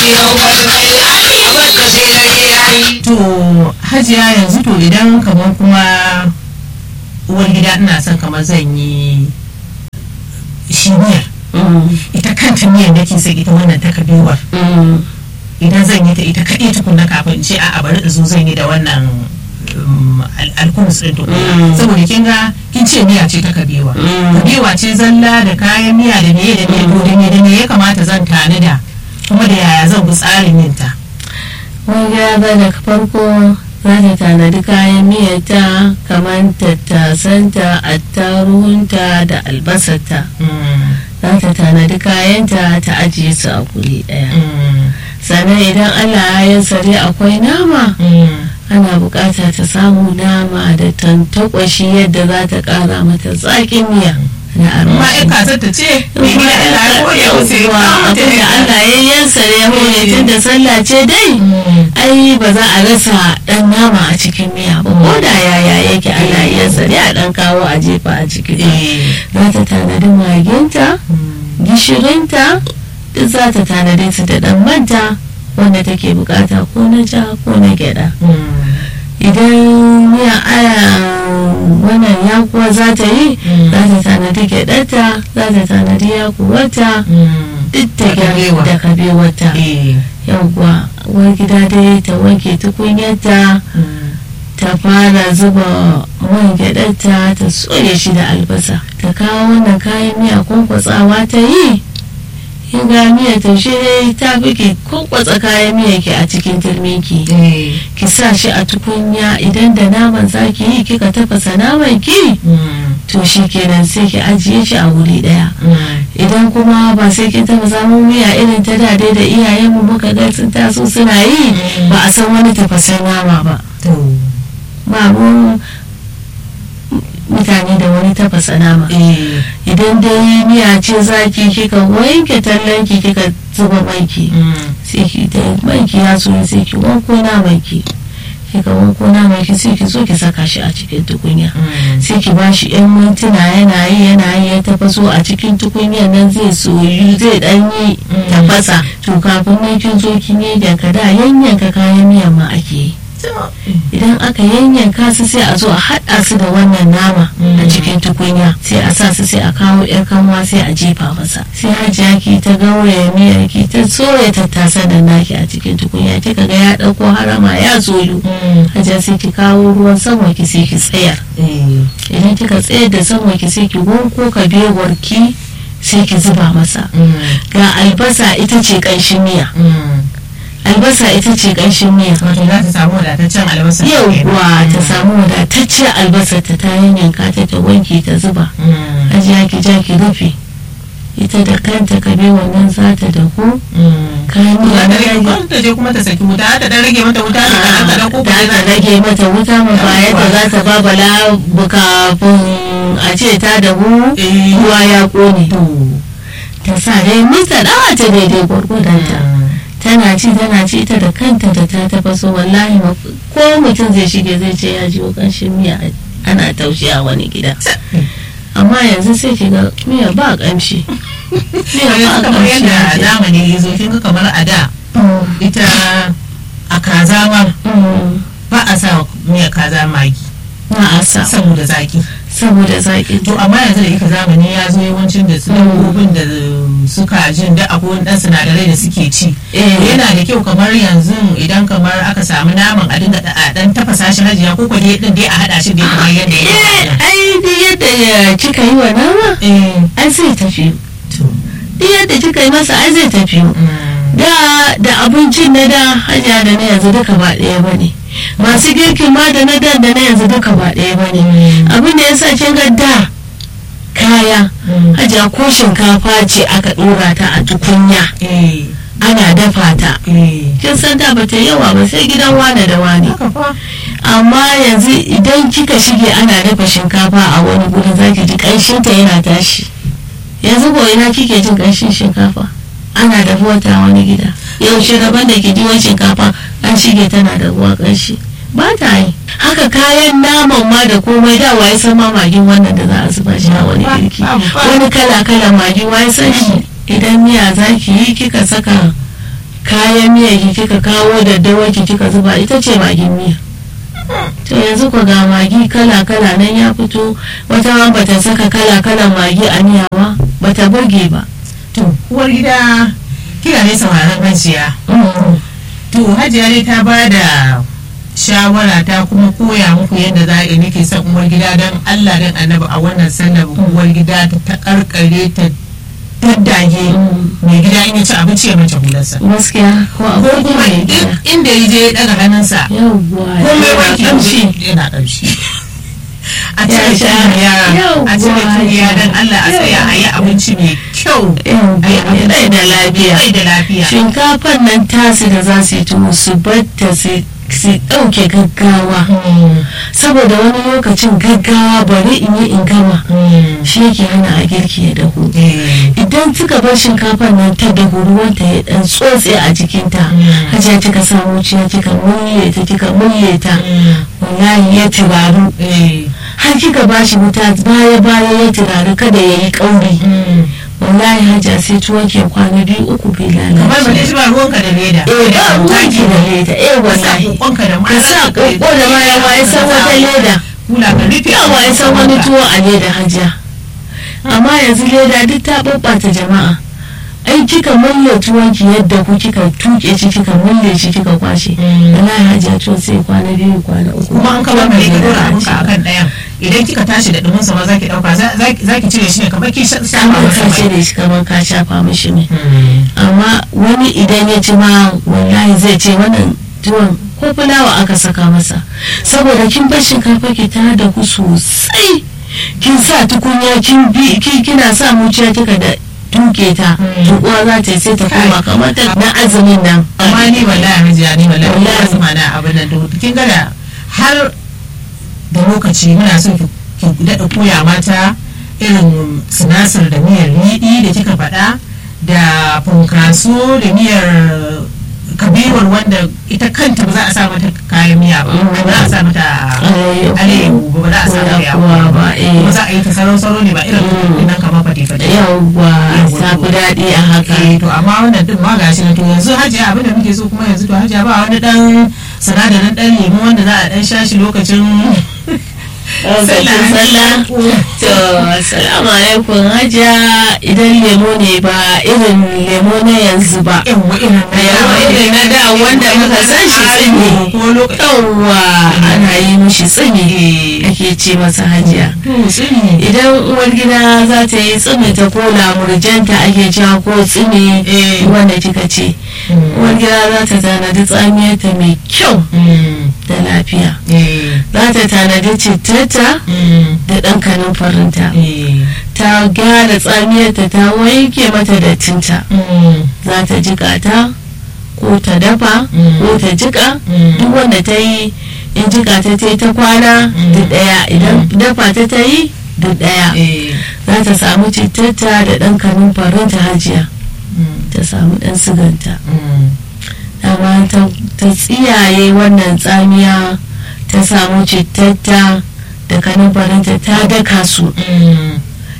yau barkai abin da sai na je yayi to hajiya yanzu to idan kamar kuma uwar gida ina son kamar zan yi shi miyar ita kanta miyar nake sai ita wannan ta kabewar idan zan yi ta ita kaɗai tukunna kafin in ce a bari in zo zan yi da wannan um, al- alkumus ɗin tukuna Mm. saboda kin ga kin ce miya ce ta kabewa kabewa ce zalla da kayan miya da meye da meye to da me da me ya kamata zan tanada kuma da yaya zan bi tsarin yin ta wani gida daga farko za ta tanadi kayan miyarta kamar tattasanta attaruhunta da albasarta Mm, za ta tanadi kayanta ta ajiye su a guri ɗaya mm, sannan idan allah ya sare akwai nama mm. ana bukata ta samu nama da tantakwashi yadda za ta kara mata zaƙin miya na ma armashi in kasar ta ce mai gida Allah ya koya wasu ya kawo ta abin da Allah ya yansa ya hore tun da sallah ce dai ai ba za a rasa dan nama a cikin miya ba ko da yaya yake Allah ya yansa a dan kawo a jefa a ciki za ta tanadi maginta gishirinta duk za ta tanadi su da dan manta wanda take bukata ko na ja ko na gyada idan miya aya wannan yakuwa za ta yi Mm. za ta tanadi gyaɗarta za ta tanadi yakuwarta duk da gyara da kabewata yawwa uwar gida dai ta wanke tukunyarta ta fara zuba man gyaɗarta ta soya shi da albasa ta kawo wannan kayan miya kwankwatsawa ta yi in ga miya taushe dai ta fi ki kwankwatsa kayan miya ki a cikin turminki ki sa shi a tukunya idan da naman zaki yi kika tafasa naman ki to shi kenan sai ki ajiye shi a wuri daya idan kuma ba sai kin tafasa mu miya irin ta da dai da iyayenmu muka ga sun taso suna yi ba a san wani tafasan nama ba ba mu mutane da wani tafasa nama idan dai miya ce zaki kika wanke tallanki kika zuba manki sai ki da manki ya soya sai ki wanko namanki kika wanko namanki sai ki zo ki saka shi a cikin tukunya sai ki ba shi yan mintuna yana yi yana yi ya tafaso a cikin tukunyar nan zai soyu zai dan yi tafasa to kafin nan kin zo kin yi yanka da yanyanka kayan miyan ma ake yi idan aka yanyanka su sai a zo a haɗa su da wannan nama a cikin tukunya sai a sa su sai a kawo yar kanwa sai a jefa masa sai hajiya ki ta gauraya miyar ki ta soya tattasa da naki a cikin tukunya kika ga ya ɗauko harama ya soyu hajiya sai ki kawo ruwan sama ki sai ki tsayar idan kika tsayar da sama ki sai ki wanko kabewar ki sai ki zuba masa ga albasa ita ce ƙanshin miya albasa ita ce ƙanshin miya wato za ta samu wadataccen albasa yauwa ta samu wadatacciyar albasa ta ta yanyanka ta ta wanke ta zuba ajiya ki ja ki rufe ita da kanta kabe wannan za ta dahu kayan miya na rage ta je kuma ta saki wuta ta dan rage mata wuta ne kaɗan kaɗan ko da ta rage mata wuta mu ba yadda za ta ba bala kafin a ce ta dahu ruwa ya kone ta sa dai mista dawa ta daidai gwargwadonta tana ci tana ci ita da kanta da ta tafaso wallahi ko mutum zai shige zai ce ya ji kanshin miya ana taushe a wani gida amma yanzu sai ki ga miya ba kamshi miya ba kamar kamshi yadda zamani ya zo kin ga kamar a da ita a kaza ma ba a sa miya kaza magi na asa saboda zaki saboda zaki to amma yanzu da ika zamani ya zo yawancin da su dabbobin da suka jin da akwai wani dan sinadarai da suke ci yana da kyau kamar yanzu idan kamar aka samu naman a dinga a dan tafasa shi hajiya ko kwade din dai a hada shi dai kamar yadda ya eh ai duk yadda kika yi wa nama ai zai tafi duk yadda kika yi masa ai zai tafi da da abincin na da hanya da na yanzu duka ba ɗaya ba ne masu girkin ma da na da da na yanzu duka ba ɗaya ba ne abin da ya sa kin ga da kaya hajiya ko shinkafa ce aka ɗora ta a tukunya ana dafa ta kin san da bata yawa ba sai gidan wane da wane amma yanzu idan kika shige ana dafa shinkafa a wani gurin zaki ji ƙanshinta yana tashi yanzu ko ina kike jin ƙanshin shinkafa ana da ta wani gida yaushe daban da ke jiwon shinkafa an shige tana da ruwa ƙanshi ba ta yi haka kayan naman ma da komai da waye san ma magin wannan da za a zuba shi a wani girki wani kala kala magin waye san shi idan miya za ki yi kika saka kayan miya ki kika kawo daddawa ki kika zuba ita ce magin miya to yanzu ku ga magi kala kala nan ya fito wata ma bata saka kala kalan magi a miya ba bata burge ba to uwar gida kira ne sauraron hajiya to hajiya ne ta ba da shawara ta kuma koya muku yadda za a nake son uwar gida don allah don annabi a wannan sallar uwar gida ta ta karkare ta daddage mai gida in ya ci abinci ya mace hularsa gaskiya ko ko akwai kuma mai duk gida inda ya je ya daga hannunsa yawwa komai yana wanki kamshi yana ƙamshi a Ya cire sha. tuya a cire Yawwa, tuya don allah a tsaya a yi abinci mai kyau a yi yawwa rai da lafiya rai da lafiya shinkafan nan tasu da za su yi tuwo su batta su su ɗauke gaggawa saboda wani lokacin gaggawa bari in yi in gama shi yake hana a girki ya dahu idan kika bar shinkafar nan ta dahu ruwanta ya dan tsotse a jikinta hajiya kika samu ciya kika mulle ta kika mulle ta wallahi ya turaru har kika bashi wuta baya baya ya turaru kada ya yi kauri wallahi hajiya sai tuwon ke kwana biyu uku bai kamar ba lalace dai shi ba ruwanka da leda eh ba ruwanki da leda eh ka sa wallahi kokonka da ka sa koko da maya ma ya san wata leda kula ka rufe yawa ya san wani tuwo a leda hajiya amma yanzu leda duk ta ɓaɓɓata jama'a ai kika mulle tuwonki yadda ku kika tuke shi kika mulle shi kika kwashe wallahi hajiya tuwo sai kwana biyu kwana uku kuma an kaba mai ka dora abinka a akan ɗayan idan kika tashi da dumin sa ma zaki dauka zaki cire shi ne kamar ki shafa kamar masa ka mai cire shi kamar ka shafa mishi ne amma wani idan ya ci ma wallahi zai ce wannan tuwon ko fulawa aka saka masa saboda kin bar shinkafa ki ta da ku sosai kin sa tukunya kin bi ki- kina sa muciya kika da tuke ta tukuwa za ta yi sai ta koma kamar ta na azumin nan amma ni wallahi hajiya ni wallahi Wallahi. wallahi sama na abin nan da kin ga da har da lokaci muna so ki ki daɗa koya mata irin sinasir da miyar riɗi da kika faɗa da funkaso da miyar kabiwar wanda ita kanta ba za a sa mata kayan miya ba ba za a sa mata Alayyahu. alayyahu ba ba za a sa mata Yakuwa yakuwa ba, ba eh. kuma za a yi ta sarau-sarau ne ba irin nan kamar fate-fate yawwa ta fi daɗi a haka eh to amma wannan din ma gashi na to yanzu hajiya abin da muke so kuma yanzu to hajiya ba wani dan sinadarin dan lemu wanda za a dan sha shi lokacin Lokacin sallah to assalamu alaikum hajiya idan lemo ne ba irin lemo na yanzu ba yawa irin na Yawa irin na da wanda muka san shi tsini. ko lokacin yawwa ana yi mishi tsimi eh ake ce masa hajiya to tsini idan uwar gida za ta yi tsimi ta ko lamurjanta ake cewa ko tsimi Eh. wanda kika ce uwar gida za ta tanadi tsamiyarta mai kyau Mm, da lafiya eh za ta tanadi cittata mm, da ɗan kanin farinta eh ta gyara tsamiyarta ta wanke mata dattinta mm, za ta jika ta ko ta dafa Mm. ko ta jika Mm. duk wanda ta yi in jika ta ta yi ta kwana Mm. duk ɗaya idan dafa ta ta yi duk ɗaya eh za ta samu cittata da ɗan kanin farinta hajiya mm, ta samu ɗan siganta mm, dama ta ta tsiyaye wannan tsamiya ta samu cittata da kanin farinta ta daka su mm,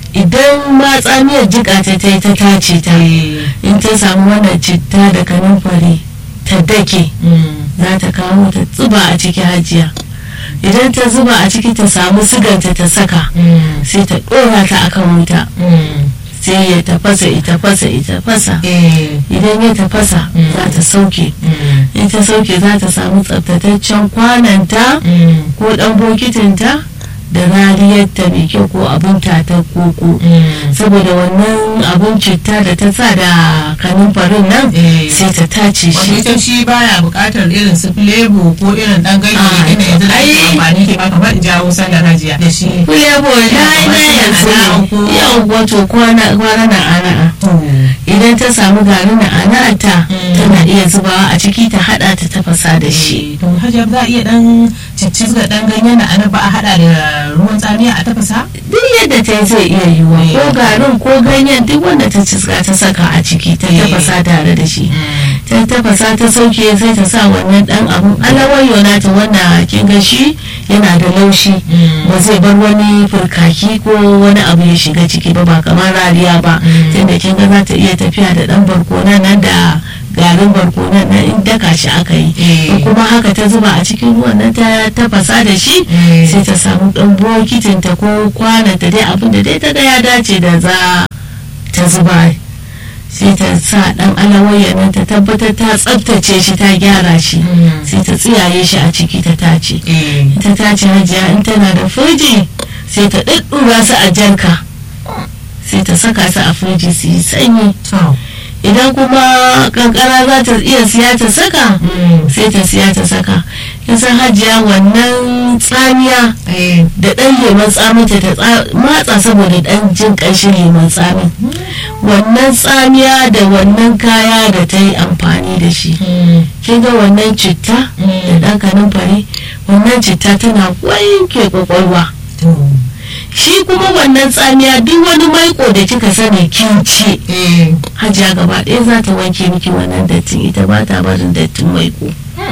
idan ma tsamiyar jika ta ta yi ta tace ta eh, in ta samu wannan citta da kanumfari ta dake mm, za ta kawo ta zuba a ciki hajiya idan ta zuba a ciki ta samu siganta ta saka mm, sai ta ɗora ta akan wuta mm, sai ya tafasa ita fasa ita fasa eh, idan ya tafasa Mm. za ta sauke mm, in ta sauke za ta samu tsaftataccen kwananta mm, ko ɗan bokitinta da rariyarta mai kyau ko abin tatar koko mm. saboda wannan abun citta da ta sa da kanumfarin nan Eh. sai ta tace wanda shi ita shi baya buƙatar irin su filebo ko irin dan ganye Ah, ne yanzu da ake ai- amfani ke ma kamar in jawo sallar hajiya da shi Kulebo na na yanzu ne yau wato kwana kwana na ana idan ta samu garin na ana ta Mm. tana iya zubawa a ciki ta hada ta tafasa da shi to hajiya za a iya dan ciccizga dan ganyen na ana ba a hada da ruwan tsamiya a tafasa duk yadda ta yi zai iya yiwuwa Eh. ko garin ko ganyen duk wanda ta ciska ta saka a ciki ta Eh. tafasa tare da shi ta tafasa ta sauke sai ta sa wannan dan abun alawayo na ta wanda kin ga shi yana da laushi Mm. ba zai bar wani furkaki ko wani abu ya shiga ciki ba ba kamar rariya ba Mm. tunda kin ga za ta iya tafiya da dan barkona nan da garin barkonon nan in daka shi aka yi Eh. kuma haka ta zuba a cikin ruwan nan ta tafasa da shi Eh. sai ta samu ɗan bokitin ta ko kwanan ta dai abin da dai ta ga ya dace da za ta zuba sai ta sa ɗan alawayya nan ta tabbatar ta tsaftace shi ta gyara shi Mm. sai ta tsiyaye shi a ciki ta tace eh ta tace hajiya in tana da firji sai ta ɗaɗɗura su a jarka sai ta saka su a firji su yi sanyi to idan kuma kankara za ta iya siya ta saka Mm. sai ta siya ta saka kisan hajiya wannan tsamiya eh da ɗan lemon tsamin ta ta tsa- matsa saboda ɗan jin ƙanshin lemon tsamin wannan tsamiya da wannan kaya da ta yi amfani da shi Mm. kin ga wannan citta da Mm. ɗan kanumfari wannan citta tana wanke kwakwalwa to shi kuma wannan tsamiya duk wani maiko da kika sani kin ci eh hajiya gaba ɗaya za ta wanke miki wannan dattin ita ba ta barin dattin maiko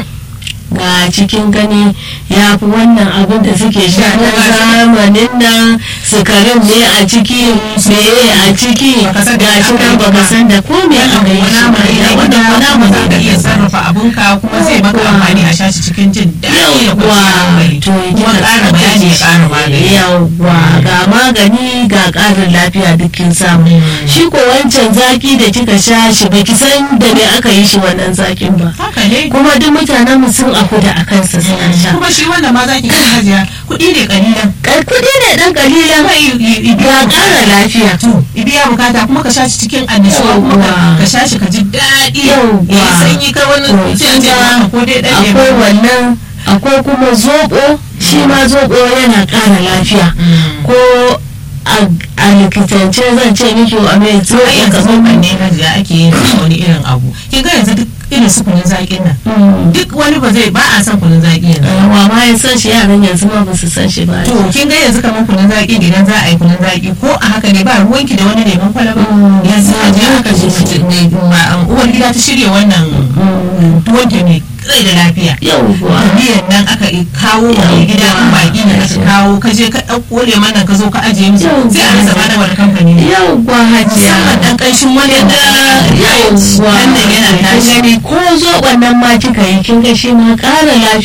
ga cikin gani ya fi wannan abin da suke sha na zamanin nan sukarin ne a ciki meye a ciki Baka san da ga shi nan aka yi baka ba. san da ko me aka yi shi ba ya wannan wani abu za ka ne iya da sarrafa abunka kuma zai maka Yawwa. amfani a shashi cikin jin daɗi da kwanciyar hankali to kuma ƙara bayani ya ƙara magani yawwa ga magani ga ƙarin lafiya dukkin samu shi ko wancan zaki da kika sha shi baki san da me aka yi shi wannan zakin ba haka ne kuma duk mutanen mu sun afu da akan sa suna sha kuma shi wanda ma zaki kan hajiya kuɗi ne kalilan Kai kudi ne dan kalilan kuma i- i- i- ga ƙara lafiya to i biya bukata kuma ka shashi cikin annishuwa kuma ka- Yawwa. ka shashi ka ji daɗi Yawwa. ya yi sanyi ka wani To, sai a ce kin ga maka ko dai ɗan akwai lemu. wannan akwai kuma zoɓo shi ma zoɓo yana ƙara lafiya Mm. ko a a likitance zan ce miki a mai to ai yanzu zoɓo zoban ne hajiya ake yin wani irin abu kin ga yanzu duk irin su kunun zaƙin nan Mm. duk wani ba zai ba a son kunun zaƙi yanzu wa ma ya san shi yaran yanzu ma ba su san shi ba to kin ga yanzu kamar kunun zaƙi idan za a yi kunun zaƙi ko a haka ne ba ruwanki da wani lemon kwalaba Mm. yanzu a je aka ji mutum ne ma- um, uwar gida ta shirya wannan Mm. tuwon ta mai rai da lafiya yauwa miyan nan aka i- kawo wa mai gida in baki ne aka kawo ka je ka ɗauko lemon nan ka zo ka ajiye musu sai a rasa ma na wani kamfani ne yauwa hajiya musamman ɗan ƙanshin wani da yauwa wannan yana tashi gani ko zoɓon nan ma kika yi kin ga shi ma ƙara lafiya